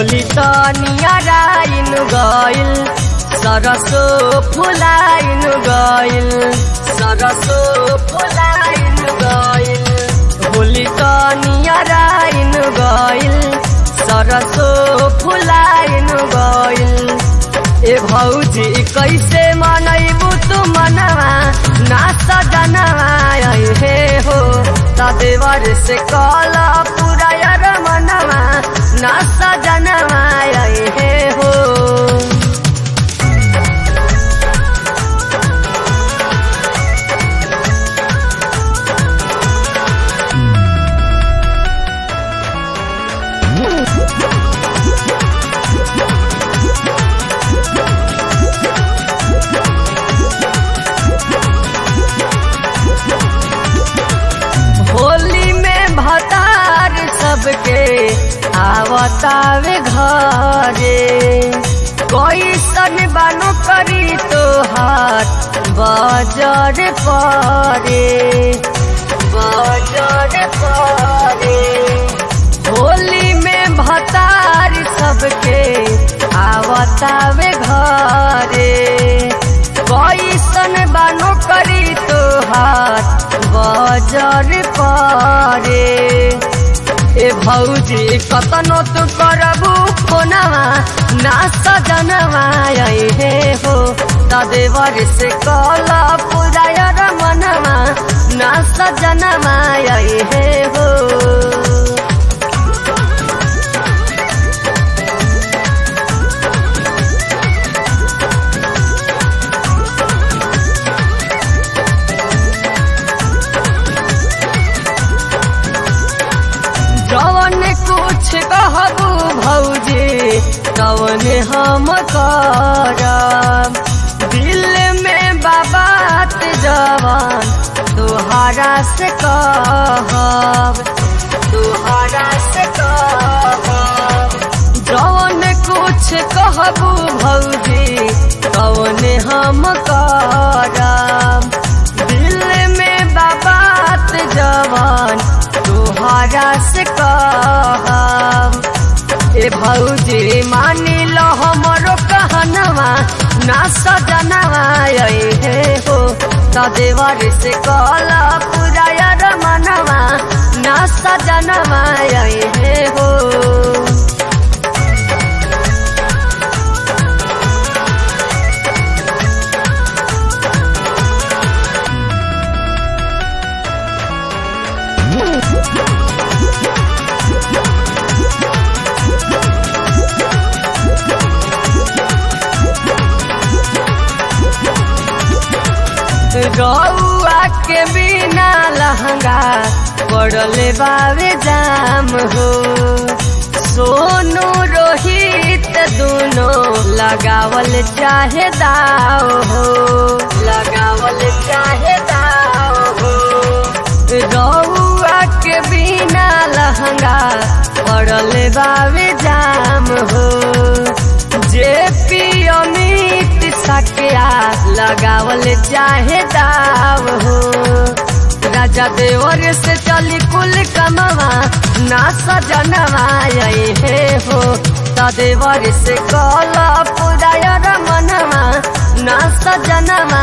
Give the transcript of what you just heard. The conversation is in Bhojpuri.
होली तनियाराइन गइल सरसो फुलाइन गइल सरसो फुलाइन गइल होली तनियाराइन गइल सरसो फुलाइन गइल ए भौजी कैसे मनैबू तू मनवा ना सजनवा हे हो तदेवर से कल पूरा यार मनवा ना सजनवा हे हो होली में भतार सबके आवतावे घरे कोई सन बानो करी तो हाथ बजर परे बजर परे होली में भतार सबके आवतावे घरे कोई सन बानो करी तो हाथ बजर परे ए भौजी कतनो तू करबू कोनवा ना सजनवा हे हो तदेवर से कल पुरायर मनवा ना सजनवा हे हो जवन कुछ कहबू भौजी तवन हम करब दिल में बाबात जवान तुहारा से कहब तुहारा से कहब जवन कुछ कहबू भौजी तवन हम करब दिल में बाबात जवान तुहारा से कहब ए भौजी मानी लो हमरो कहनवा ना सजनवा हे हो तदेवर से कल पुरायर मनवा ना सजनवा हे हो रउआ के बिना लहंगा पड़ले बावे जाम हो सोनू रोहित दोनों लगावल चाहे दाव हो लगावल चाहे दाव हो रउआ के बिना लहंगा पड़ले बावे जाम हो जे पी अमित सकिया लगावल चाहे दाव हो राजा देवर से चली कुल कमवा ना सजनवा हे हो तदेवर से कल पुरायर मनवा ना सजनवा